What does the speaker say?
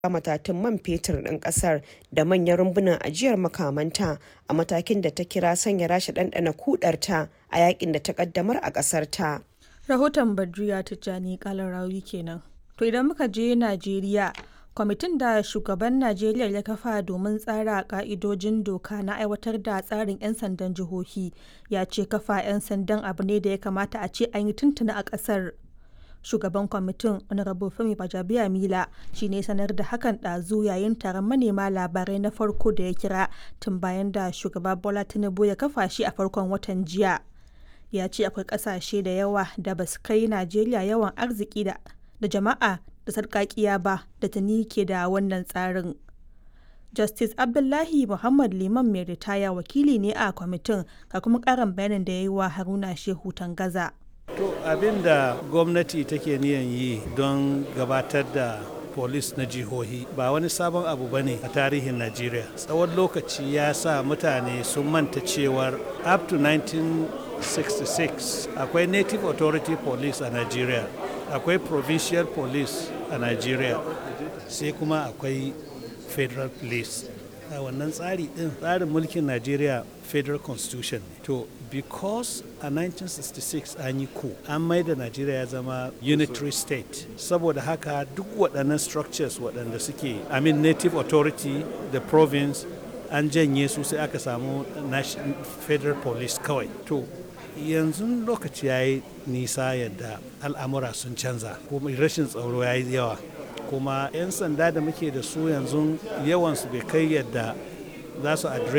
matatun man fetur ɗin ƙasar da manyan rumbunan ajiyar makamanta a matakin da ta kira sanya rasha ɗanɗana kudarta a yakin da ta ƙaddamar a ƙasar ta. Rahoton Badriya Tijjani Kalarawi kenan. To idan muka je Najeriya, kwamitin da shugaban Najeriya ya kafa domin tsara ka'idojin doka na aiwatar da tsarin 'yan sandan jihohi ya ce kafa 'yan sandan abu ne da ya kamata a ce an yi tuntuna a ƙasar. shugaban kwamitin honorable femi bajabiya mila shi ne sanar da hakan ɗazu yayin taron manema labarai na farko da ya kira tun bayan da shugaba bola tinubu ya kafa shi a farkon watan jiya ya ce akwai ƙasashe da yawa da ba su kai najeriya yawan arziki da jama'a da sarƙaƙiya ba da tuni ke da wannan tsarin justice abdullahi muhammad liman mai ritaya wakili ne a kwamitin ga kuma ƙarin bayanin da ya yi wa haruna shehu tangaza To abin da gwamnati take niyan yi don gabatar da polis na jihohi ba wani sabon abu ba ne a tarihin Najeriya. Tsawon lokaci ya sa mutane sun manta cewar up to 1966 akwai Native Authority Police a Najeriya, akwai Provincial Police a Najeriya, sai kuma akwai Federal Police. a wannan tsari din tsarin mulkin Najeriya Federal Constitution ne. To because a 1966 an yi ku an mai da Najeriya ya zama unitary state saboda haka duk waɗannan structures waɗanda suke I mean native authority the province an janye su sai aka samu federal police kawai to yanzu lokaci ya yi nisa yadda al'amura sun canza kuma rashin tsaro ya yi yawa kuma 'yan sanda da muke da su yanzu yawansu bai kai yadda za su